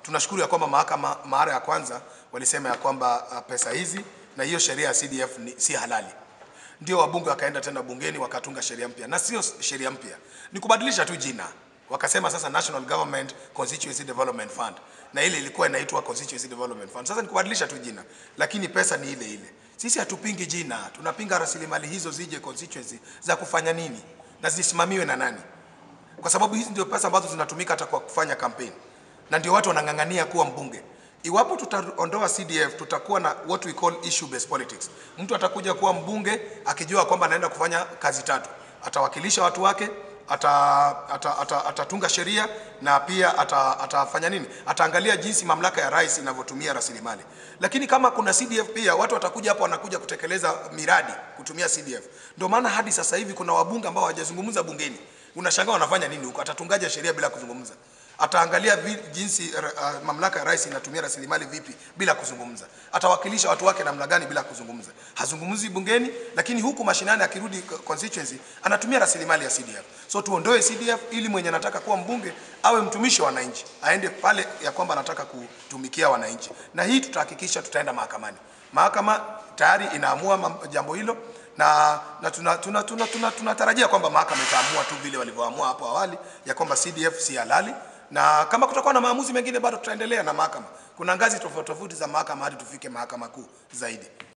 tunashukuru ya kwamba mahakama mara ya kwanza walisema ya kwamba uh, pesa hizi na hiyo sheria ya CDF ni, si halali ndio wabunge wakaenda tena bungeni wakatunga sheria mpya, na sio sheria mpya, ni kubadilisha tu jina. Wakasema sasa National Government Constituency Development Fund, na ile ilikuwa inaitwa Constituency Development Fund. Sasa ni kubadilisha tu jina, lakini pesa ni ile ile. Sisi hatupingi jina, tunapinga rasilimali hizo zije constituency za kufanya nini na zisimamiwe na nani, kwa sababu hizi ndio pesa ambazo zinatumika hata kwa kufanya kampeni, na ndio watu wanang'ang'ania kuwa mbunge. Iwapo tutaondoa CDF tutakuwa na what we call issue based politics. Mtu atakuja kuwa mbunge akijua kwamba anaenda kufanya kazi tatu, atawakilisha watu wake, ata, ata, ata, atatunga sheria na pia ata, atafanya nini, ataangalia jinsi mamlaka ya rais inavyotumia rasilimali. Lakini kama kuna CDF pia watu watakuja hapo, wanakuja kutekeleza miradi kutumia CDF. Ndio maana hadi sasa hivi kuna wabunge ambao hawajazungumza bungeni, unashangaa wanafanya nini huko, atatungaje sheria bila kuzungumza ataangalia vi, jinsi uh, mamlaka ya rais inatumia rasilimali vipi bila kuzungumza, atawakilisha watu wake namna gani bila kuzungumza. Hazungumzi bungeni, lakini huku mashinani akirudi constituency anatumia rasilimali ya CDF. So tuondoe CDF ili mwenye anataka kuwa mbunge awe mtumishi wa wananchi, aende pale ya kwamba anataka kutumikia wananchi, na hii tutahakikisha tutaenda mahakamani. Mahakama tayari inaamua jambo hilo na, na tunatarajia tuna, tuna, tuna, tuna, tuna kwamba mahakama itaamua tu vile walivyoamua hapo awali ya kwamba CDF si halali na kama kutakuwa na maamuzi mengine bado tutaendelea na mahakama. Kuna ngazi tofauti tofauti za mahakama hadi tufike mahakama kuu zaidi.